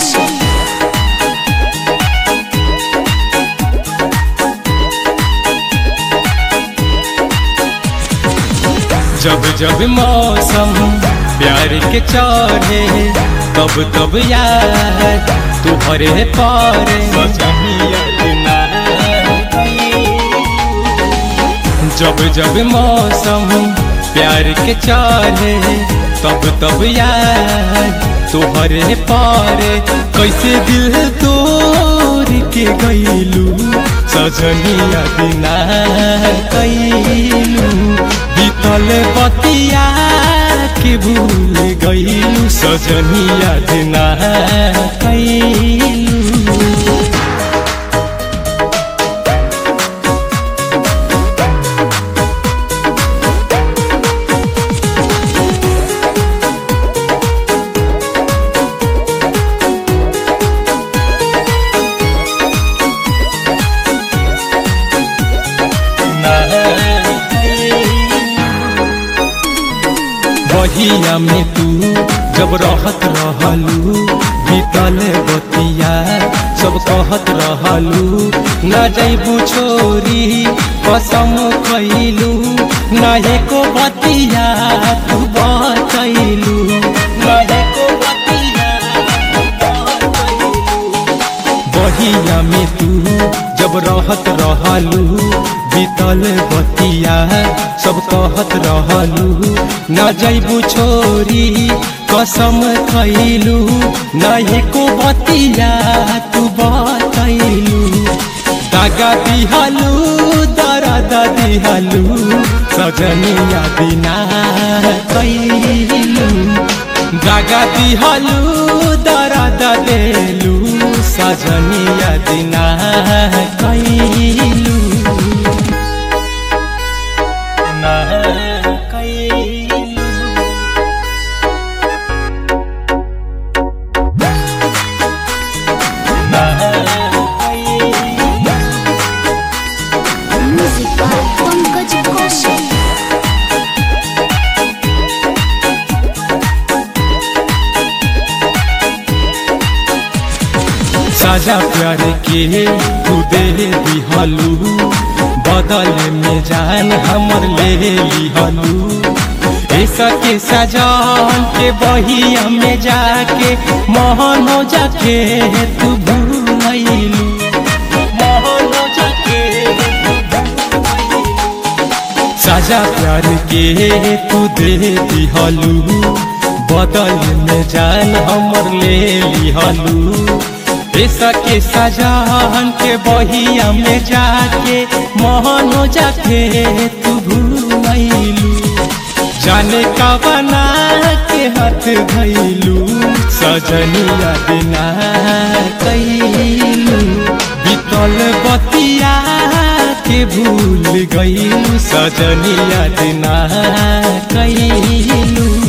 Koshi. जब जब मौसम प्यार के चढ़े तब तब याद तुहरे पारे जब जब मौसम प्यार के चढ़े तब तब याद तुहरे पारे कैसे दिल तोड़ के गईलू सजनिया बिना कैलू बीतल बतिया के भूल गईलू सजनिया बिना कैलू बहिया में तू जब रहत रहलू बीतल बतिया सब कहत रहलू न जैबू छोरी कसम खैलू न एको बतिया तू बतैलू न एको बतिया बहिया में तू जब रहत रहलू बीतल बतिया सब कहत रहलू न जैबू छोरी कसम खैलू न एको बतिया तू बतैलू दागा दिहलू दर्द दिहलू सजनिया बिना कैलू दागा दिहलू दर्द देलू सजनिया दिना कैलू ना कैलू ना कैलू Music by Pankaj Koshi. साजा प्यार के तू दे दिहलू बदल में जान हमर ले लिहलू ऐसा के सजान के बहिया में जाके मोहनो जाके तू भूलैलू मोहनो जाके साजा प्यार के तू दे दिहलू बदल में जान हमर ले लिहलू ऐसा के सजान के बहिया में जाके मोहनो जाके तू भूलैलू जाने का बना के हाथ धैलू सजनिया बिना कैलू बीतल बतिया के भूल गईलू सजनिया बिना कैलू